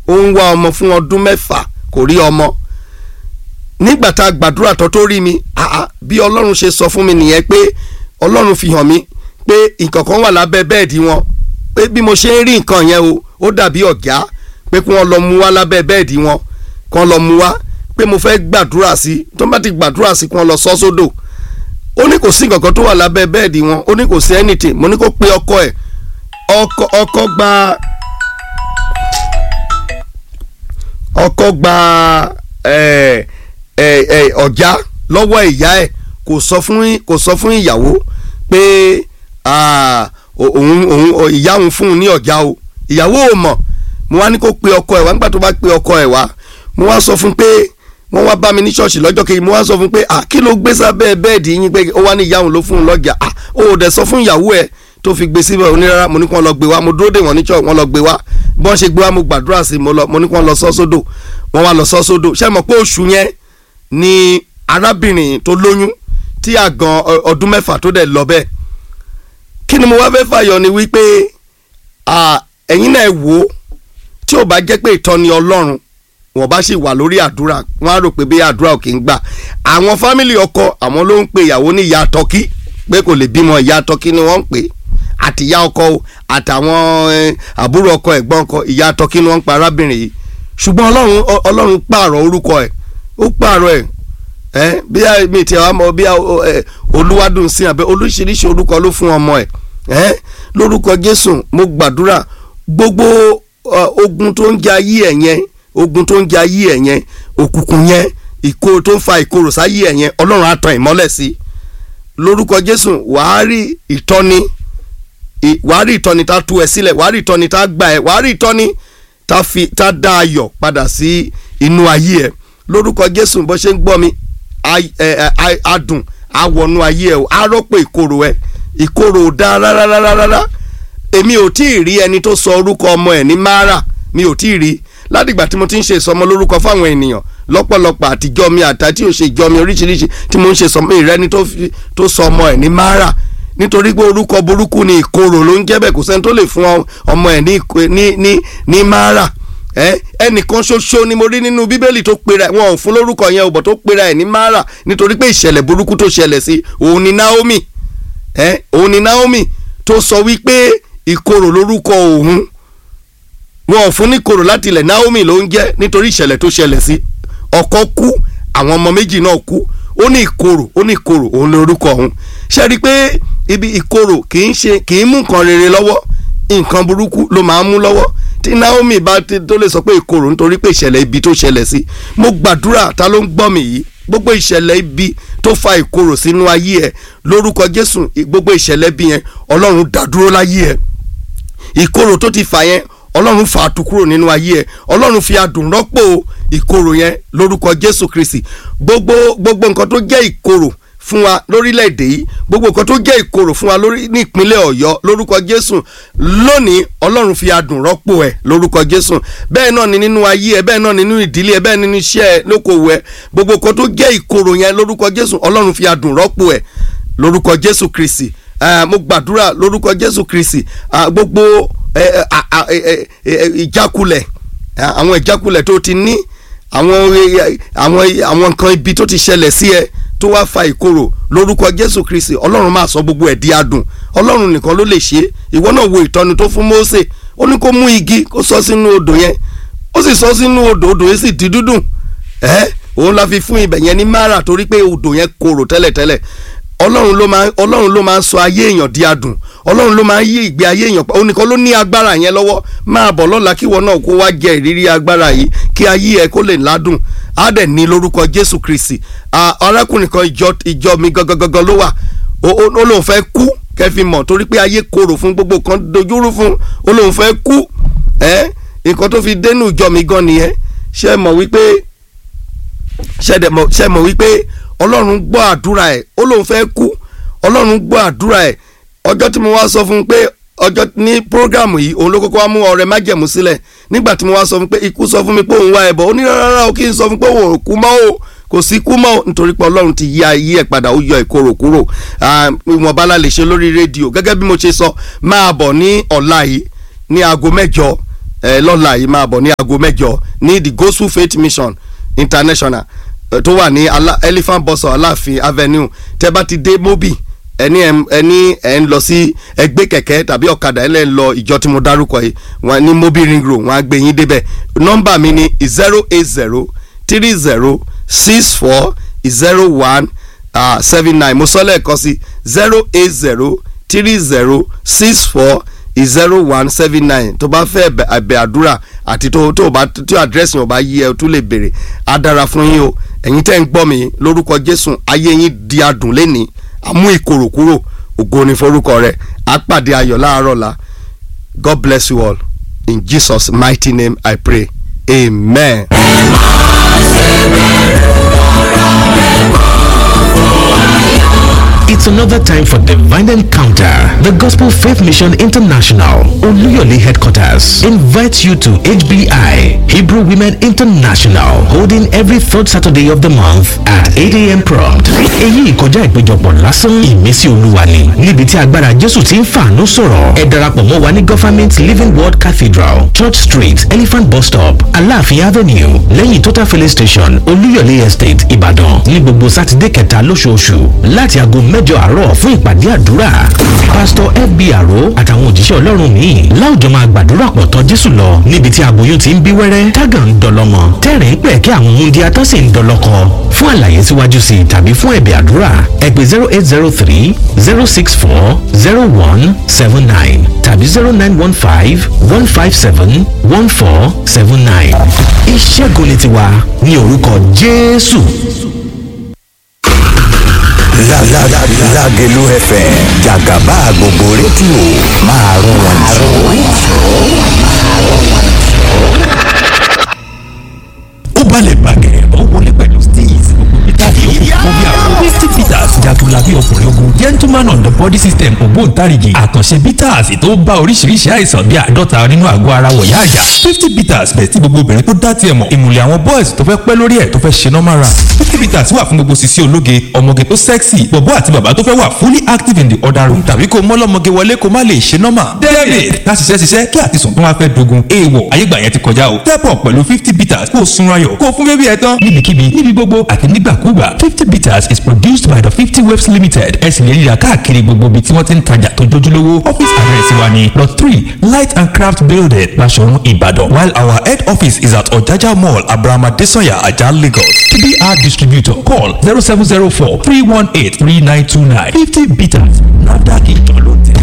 ó ń wá ọmọ fún ọdún mẹ́fà kò rí ọmọ nígbà tá a gbàdúrà tó tó rí mi àá bí ọlọ́run ṣe sọ fún mi nìyẹn pé ọlọ́run fi hàn mí pé nǹkan kan wà lábẹ́ bẹ́ẹ̀dì wọn pé bí mo ṣe ń rí nǹkan yẹn o ó dàbí ọ̀gá pé kí wọ́n lọ mú wá lábẹ́ bẹ́ẹ̀dì wọn kí wọ́n lọ mú wá pé mo fẹ́ gbàdúrà sí tó bá ti gbàdúrà sí kí wọ́n lọ sọ́ sódò ó ní kò sí nǹkan kan tó wà lábẹ́ bẹ́ẹ̀dì wọn ó ní kò sí anything mo ní kó pe ọkọ ẹ̀ ọkọ ọkọ gba ọkọ gba ẹ ẹ ẹ ọjà lọ́wọ́ ìyá ẹ̀ kò sọ fún kò sọ fún ìyàwó pé ah, òun òun ìyá òun fún un ní ọjà o ìyàwó ò mọ̀ mo wá ní kó pe ọkọ ẹ̀ wá nígbà tó bá pe ọkọ ẹ̀ wá mo wá sọ fún pé wọ́n wá bá mi ní ṣọ́ọ̀ṣì lọ́jọ́ kejì mo wá sọ fún pé à kí ló gbé sábẹ́ bẹ́ẹ̀dì yín pé ó wá ní ìyá òun ló fún un lọ́jà à ó ò dẹ̀ sọ fún ìyàwó ẹ̀ tó fi gbé síbẹ̀ onírárá mo ní kí wọ́n lọ gbé wá mo dúró dè wọ́n ní ṣọ́ọ̀ wọ́n lọ gbé wá bí wọ́n ṣe gbé wá mo gbàdúrà sí mo lọ mo ní kí wọ́n lọ sọ́ sódò wọ́n wá lọ sọ́ sódò ṣé mọ̀ pé oṣù yẹn ni arábìnrin tó lóyún tí àgàn ọdún mẹ́fà tó dẹ̀ lọ bẹ́ẹ̀ kí ni mo wá fẹ́ fàyọ ni wípé ẹ̀yin náà wò ó tí ò bá jẹ́ pé ìtọ́ni ọlọ́run wọ́n bá sì wà lórí àdúrà wọ́n á rò pé bí àdúrà ò kì í gbà àwọn fámìlì ọkọ àwọn ló ń pe ìyàwó ní ìyá tọ́kí pé kò lè bímọ ìyá tọ́kí ni wọ́n ń pè àtìyá ọkọ o àtàwọn àbúrò ọkọ ẹ̀gbọ́n ọkọ ìyá tọ́kí ni wọ́n ń pa arábìnrin yìí ṣùgbọ́n ọlọ́run ọlọ́run pààrọ̀ orúkọ ẹ̀ ó pààrọ̀ ẹ̀ ẹ́ bí mi ti àwọn ọmọ bí olúwadùn sí àbẹ oríṣiríṣi orúkọ ló fún ọmọ ẹ̀ ẹ́ lórúkọ jésù mo gbàdúrà gbogbo ogun tó ń jẹ ayé ẹ̀ yẹn ogun tó ń jẹ ayé ẹ̀ yẹn òkùnkùn yẹn ìkorò tó ń fa ìkorò sáyé ẹ̀ yẹn ọlọ́run á tan ìmọ́lẹ̀ sí lórúkọ jésù wàá rí ìtọ́ni wàá rí ìtọ́ni tá tú ẹ sílẹ̀ wàá rí ìtọ́ni tá gbà ẹ wàá rí ìtọ́ni tá fi tá dá ayọ̀ padà sí inú ayé ẹ lórúkọ jésù bó ṣe ń gbọ́ mi adùn àwọnú ayé ẹ o á rọ́pò ìkorò ẹ ìkorò ò dá rárá èmi ò tí ì rí ẹni tó sọ orúkọ ọmọ ẹ ní mara mi ò tí ì rí ládìgbà tí mo ti ń ṣe ìsọmọ lórúkọ fáwọn ènìyàn lọ́pọ̀lọpọ̀ àtijọ́ mi àtàtì ò ṣe ìjọ mi oríṣiríṣi tí mo ń ṣe ìsọmọ ìrẹ́ni tó sọ ọmọ ẹ̀ ní mara nítorí pé orúkọ burúkú ni ìkorò ló ń jẹ́ bẹ́ẹ̀ kò sẹ́ni tó lè fún ọmọ ẹ̀ ní ní ní mara ẹnìkan ṣoṣo ni mo rí nínú bíbélì tó pera wọn ò fún lórúkọ yẹn ọ̀bọ̀ tó pera ẹ̀ ní mara nítorí pé ìṣẹ̀lẹ̀ burúkú tó ṣẹlẹ̀ sí òun ni naomi òun ni naomi tó sọ wípé ìkorò lórúkọ òun wọn ò fún ní korò láti ilẹ̀ naomi ló ń jẹ́ nítorí ìṣẹ̀lẹ̀ tó ṣẹlẹ̀ sí ọkọ kú àwọn ọmọ méjì náà kú ó ní ìkorò ó ní ìkorò òun lórúkọ òun ṣe rí i pé ibi ìkorò kì í ṣe kì í mú nǹkan rere lọ́wọ́ nǹkan burúkú ló máa ń mú lọ́wọ́ tí naomi bá tó lè sọ pé ìkorò nítorí pé ìṣẹ̀lẹ̀ ibi tó ṣẹlẹ̀ sí mo gbàdúrà ta ló ń gbọ́ mi yìí gbogbo ìṣẹ̀lẹ̀ ibi tó fa ìkorò sínú ayé ẹ lórúkọ jésù gbogbo ìṣẹ̀lẹ̀ ibi yẹn ọlọ́run dádúró láyé ẹ ìkorò tó ti fà yẹn ọlọ́run fà á tu kúrò nínú ayé ẹ ọlọ́run fi adùn rọ́pò ìkorò yẹn lórúkọ jésù kristi gbogbo gbogbo nǹkan tó jẹ́ ìkorò fún wa lórílẹ̀‐èdè yìí gbogbo nǹkan tó jẹ́ ìkorò fún wa lórí ní ìpínlẹ̀ ọ̀yọ́ lórúkọ jésù lónìí ọlọ́run fi adùn rọ́pò ẹ̀ lórúkọ jésù bẹ́ẹ̀ náà ni nínú ayé ẹ bẹ́ẹ̀ náà ni nínú ìdílé ẹ bẹ́ẹ̀ nínú iṣẹ́ ẹ lókòwò ẹ gbogbo nǹkan tó jẹ́ ìkorò yẹn lórúkọ jésù ọlọ́run fi adùn rọ́pò ẹ̀ lórúkọ jésù kristi mo gbàdúrà lórúkọ jésù kristi gbogbo ìjákulẹ̀ àwọn ìjákulẹ̀ tó ti ní àwọn àwọn àwọn nǹkan ibi tó ti ṣẹlẹ̀ sí ẹ tó wá fa ìkorò lórúkọ jésù kristi ọlọ́run máa sọ gbogbo ẹ̀ di adùn ọlọ́run nìkan ló lè ṣe ìwọ náà wo ìtọ́ni tó fún mósè ó ní kó mú igi kó sọ sínú odò yẹn ó sì sọ sínú odò odò yẹn sì di dúdùn ẹ òun la fi fún ibẹ̀ yẹn ní mara torí pé odò yẹn korò tẹ́lẹ̀tẹ́lẹ̀ ọlọ́run ló máa ọlọ́run ló máa ń sọ ayé èèyàn di adùn ọlọ́run ló máa ń yí ìgbé ayé èèyàn pa òun nìkan ló ní agbára yẹn lọ́wọ́ máa bọ̀ lọ́la kí wọn náà kó wá jẹ ìrírí agbára yìí kí ayé ẹ kó lè ládùn á dẹ̀ ní lórúkọ jésù kristi arákùnrin kan ìjọ ìjọ mi gangan ló wà ó lóun fẹ́ kú kẹfì mọ̀ torí pé ayé korò fún gbogbo kan dojúrú fún ó lóun fẹ́ kú ẹ nǹkan tó fi dénú ìjọ mi gan nìyẹn ṣe mọ̀ wípé ṣe mọ̀ wípé ọlọ́run gbọ́ àdúrà ẹ̀ ó lóun fẹ́ kú ọlọ́run gbọ́ àdúrà ẹ̀ ọjọ́ tí mo wá sọ fún un pé ọjọ́ ní prógrámù yìí òun ló kọ́kọ́ wá mú ọrẹ májẹ̀mú sílẹ̀ nígbà tí mo wá sọ fún pé ikú sọ fún mi pé òun wá ẹbọ ó ní rárá o kí n sọ fún pé òun ò kú mọ́ o kò sí kú mọ́ o nítorí pé ọlọ́run ti yí ayé ẹ̀ padà ó yọ ìkorò kúrò ìwọ̀nba la lè ṣe lórí rédíò gẹ́gẹ́ bí mo ṣe sọ máa bọ̀ ní ọ̀la yìí ní aago mẹ́jọ ẹ lọ́la yìí máa bọ̀ ní aago mẹ́jọ ní the gospel faith mission international ẹ, tó wà ní Ala- elephant bus stop aláàfin avenue tẹ́ bá ti dé mobi ẹni ẹ ẹni ẹ ń lọ sí ẹgbẹ́ kẹ̀kẹ́ tàbí ọ̀kadà ẹ lẹ́ ń lọ ìjọ tí mo dárúkọ yìí wọn ní mobi ring road wọn á gbé yín débẹ̀ nọ́mbà mi ni zero eight zero three zero six four zero one seven nine mo sọ lẹ́ẹ̀kan sí zero eight zero three zero six four zero one seven nine tó bá fẹ́ ẹ̀bẹ̀ ẹ̀bẹ̀ àdúrà àti tó tó bá tí àdírẹ́sì wọn bá yí ẹ tó lè béèrè á dára fún yín o ẹ̀yin tẹ́ ń gbọ́ mi lórúkọ Jésù ayé yín di adùn lẹ́ni àmú ìkorò kúrò ògo ni forúkọ rẹ̀ á pàdé ayọ̀ láàárọ̀ la God bless you all in Jesus mighty name I pray amen. It's another time for Divine Encounter. The Gospel Faith Mission International, Oluyole Headquarters, invites you to HBI, Hebrew Women International, holding every third Saturday of the month at 8 a.m. prompt. Èyí ìkọjá ìpéjọpọ̀ lásán ìmísí olúwa ni. Níbi tí agbára Jésù ti ń fàánú sọ̀rọ̀. Ẹ darapọ̀ mọ́ wa ní Government Living Word Cathedral, Church Street, Elephant Bus Stop, Aláàfin Avenue, lẹ́yìn Total Filling Station, Olúyọ̀lé Estate, Ìbàdàn. Ní gbogbo Sátidé kẹta lóṣooṣù láti aago mẹ́jọ àárọ̀ fún ìpàdé àdúrà. Pásítọ̀ FB Àró àtàwọn òjíṣẹ́ Ọlọ́run míì láwùjọ máa gbàdúrà pọ̀ tọ́ Jésù lọ níbi tí aboyún ti ń bí wẹ́rẹ́ tágà ń dọlọ́mọ tẹ́rìn pẹ̀ kí àwọn ohun di atọ́ sì ń dọlọ́kọ. Fún àlàyé síwájú sí i tàbí fún ẹ̀bẹ̀ àdúrà ẹ pè zero eight zero three zero six four zero one seven nine tàbí zero nine one five one five seven one four seven nine. Ìṣẹ́gun ni tiwa ní orúkọ Jésù. Lágẹ̀lú FM jàgàbá gbogbo rédíò máa rún wọn ó balẹ̀ gbàgẹ̀rẹ̀ ó wọlé pẹ̀lú steez gbogbo peter yòókù fún bí àwọn fifty peters jagunlabi ọkùnrin ogun gentleman on the body system ògbóǹtarìgì àkànṣe peters tó bá oríṣiríṣi àìsàn bíi àádọ́ta nínú àgọ́ ara wọ̀yá àyà fifty peters bẹ̀ tí gbogbo obìnrin tó dá tiẹ̀ mọ̀ ìmùlẹ̀ àwọn boys tó fẹ́ pẹ́ lórí ẹ̀ tó fẹ́ ṣe normal run fifty peters wà fún gbogbo sisi ológe ọmọge tó sexy bọ̀bọ́ àti bàbá tó fẹ́ wà fully active in the other room tàbí kó mọ́lọ́mọge wọlé kó má lè ṣe normal david ká ṣiṣẹ́ ṣiṣẹ́ kí àtisùn tó wá fẹ́ dogun èèwọ̀ ayégbà yẹn ti kọjá o step up pẹ̀lú fifty peters kó o sunra ayọ̀ kó o fún bébí ẹ tán. níbikíbi níbi gbogbo àti nígbàkúgbà fifty bitters is produced by the fifty waves limited ẹ sì lè ríra káàkiri gbogbo ibi tí wọ́n ti ń tajà tó jójúlówó office address wa ni lot three light and craft building Basọ̀run Ìbàdàn while our head office is at Ọ̀jájá mall abrahama desanya ajah Lagos tbr distributor call zero seven zero four three one eight three nine two nine fifty bitters nafdac ìjọ ló tẹ̀.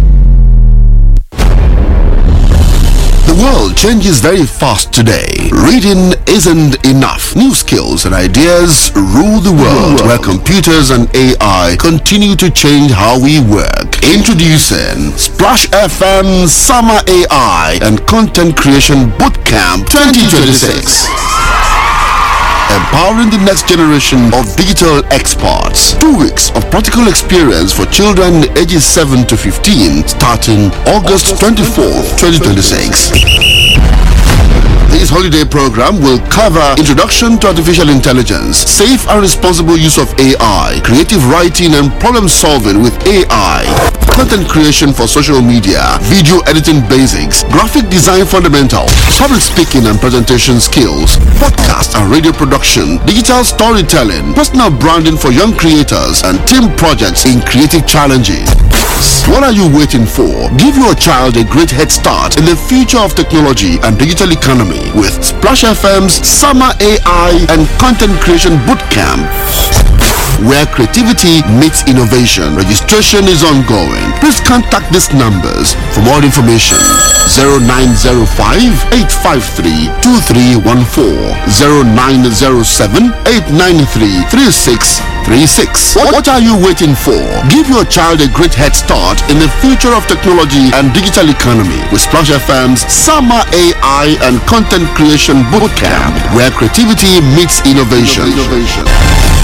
The world changes very fast today. Reading isn't enough. New skills and ideas rule the world, where computers and AI continue to change how we work. Introducing Splash FM Summer AI and Content Creation Bootcamp 2026. Empowering the next generation of digital experts. Two weeks of practical experience for children ages 7 to 15 starting August 24th, 2026. This holiday program will cover introduction to artificial intelligence, safe and responsible use of AI, creative writing and problem solving with AI, content creation for social media, video editing basics, graphic design fundamentals, public speaking and presentation skills, podcast and radio production, digital storytelling, personal branding for young creators, and team projects in creative challenges. What are you waiting for? Give your child a great head start in the future of technology and digital economy with Splash FM's Summer AI and Content Creation Bootcamp. Where creativity meets innovation. Registration is ongoing. Please contact these numbers for more information. 0905 853 2314 0907 893 3636. What, what are you waiting for? Give your child a great head start in the future of technology and digital economy with Splash FM's Summer AI and Content Creation Bootcamp, where creativity meets innovation.